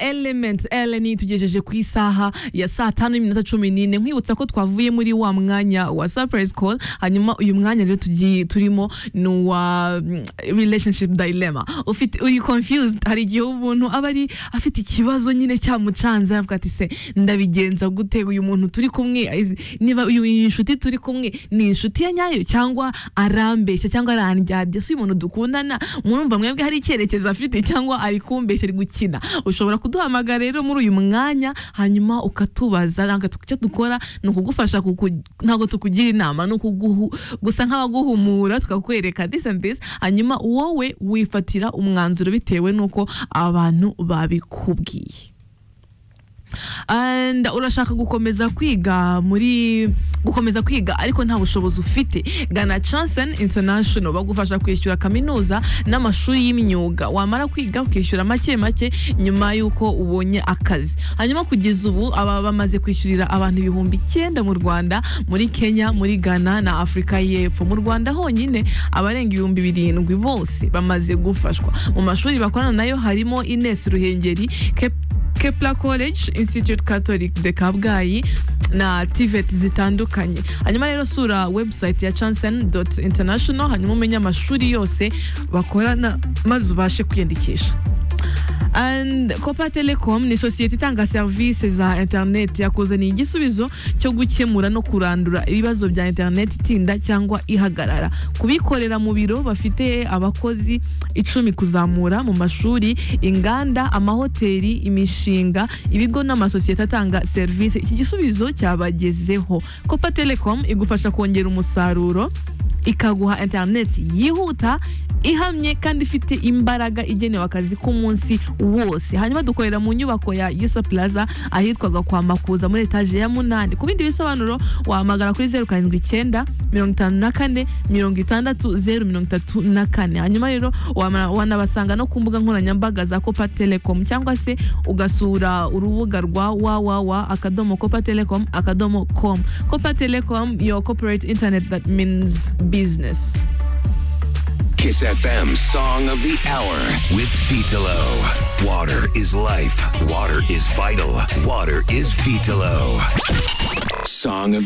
Element Ellen tugejeje ku isaha ya saa tanu n'iminota cumi n'ine nkwibutsa ko twavuye muri wa mwanya wa surprise call hanyuma uyu mwanya rero tugiye turimo ni uwa mm, relationship dilemma ufite uri confused hari igihe umuntu aba ari afite ikibazo nyine cyamucanze avuga ati se ndabigenza gute uyu muntu turi kumwe izi- niba uyu iyi nshuti turi kumwe ni inshuti ya nyayo cyangwa arambeshya cyangwa arandyadya si uyu muntu dukundana murumva mwebwe hari icyerekezo afite cyangwa ari kumbeshya ari gukina ushobora kuduhamagara rero muri uyu mwanya hanyuma ukatubaza ntabwo tu- icyo dukora ni ukugufasha kuku- ntabwo tukugira inama ni ukuguhu gusa nk'abaguhumura tukakwereka this and this hanyuma wowe wifatira umwanzuro bitewe n'uko abantu babikubwiye and urashaka gukomeza kwiga muri gukomeza kwiga ariko nta bushobozi ufite gana Chanson International bagufasha kwishyura kaminuza n'amashuri y'imyuga wamara kwiga ukishyura make make nyuma y'uko ubonye akazi hanyuma kugeza ubu aba bamaze kwishyurira abantu ibihumbi icyenda mu Rwanda muri Kenya muri Ghana na Afurika y'Epfo mu Rwanda honyine abarenga ibihumbi birindwi bose bamaze gufashwa mu mashuri bakorana nayo harimo Ines Ruhengeri Kep- Kepler College Institute Catholic de Kabgayi na TVET zitandukanye hanyuma rero sura website ya chansen international hanyuma umenye amashuri yose bakorana maze ubashe kwiyandikisha and copa telecom ni sosiyete itanga serivisi za interineti yakuzaniye igisubizo cyo gukemura no kurandura ibibazo bya interineti itinda cyangwa ihagarara kubikorera mu biro bafite abakozi icumi kuzamura mu mashuri inganda amahoteli imishinga ibigo n'amasosiyete atanga serivisi iki gisubizo cyabagezeho copa telecom igufasha kongera umusaruro ikaguha interineti yihuta ihamye kandi ifite imbaraga igenewe akazi k'umunsi wose hanyuma dukorera mu nyubako ya yusa plaza ahitwaga kwa makuza muri etaje ya munani ku bindi bisobanuro wahamagara kuri zeru karindwi icyenda mirongo itanu na kane mirongo itandatu zeru mirongo itatu na kane hanyuma rero wama- wanabasanga no ku mbuga nkoranyambaga za copa telecom cyangwa se ugasura urubuga rwa wawawa akadomo copa telecom akadomo com copa telecom your corporate internet that means business Kiss FM Song of the Hour with Vitalo. Water is life. Water is vital. Water is Vitalo. Song of